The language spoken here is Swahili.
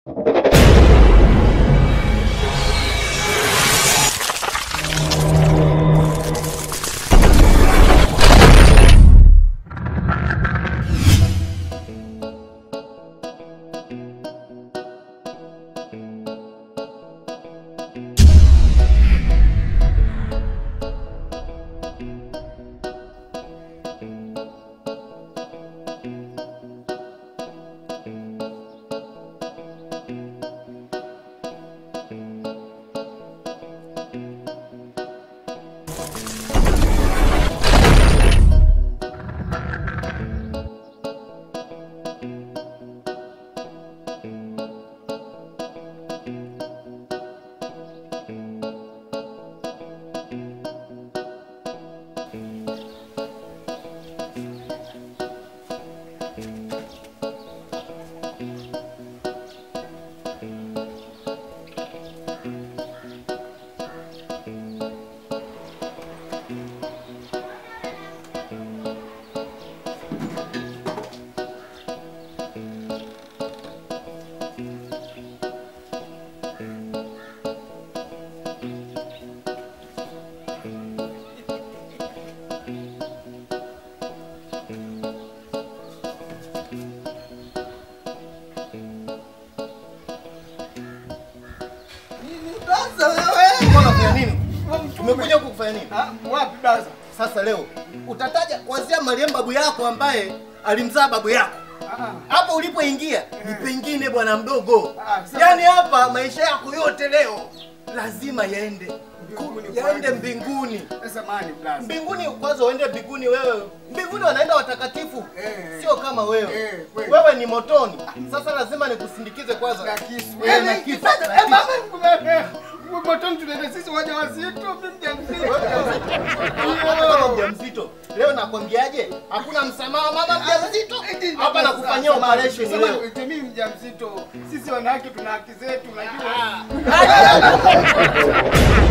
Sasa wewe Uko unafanya nini? Umekuja huku kufanya nini? Ah, wapi blaza? Sasa leo utataja kuanzia marehemu babu yako ambaye alimzaa babu yako. Ah, Hapo ulipoingia ni pengine bwana mdogo. Ah, sasa- Yaani hapa maisha yako yote leo lazima yaende Mbinguni yaende kwanza. mbinguni. Sasa mani blaza. Mbinguni kwanza uende mbinguni wewe. Mbinguni wanaenda watakatifu. Eh. Sio kama wewe. Eh, kweli. Wewe ni motoni. Sasa lazima nikusindikize kwanza. Na kisu. Eh, na Eh, kisu. sasa- Na eh, kisu. mama, kumbe- Motoni tunaenda sisi wajawazito, mimi mjamzito. Kama mjamzito leo nakwambiaje, hakuna msamaha mama mjamzito. Hapa nakufanyia operation Sema, leo. eti mimi mjamzito. Sisi wanawake tuna haki zetu, unajua. Ah.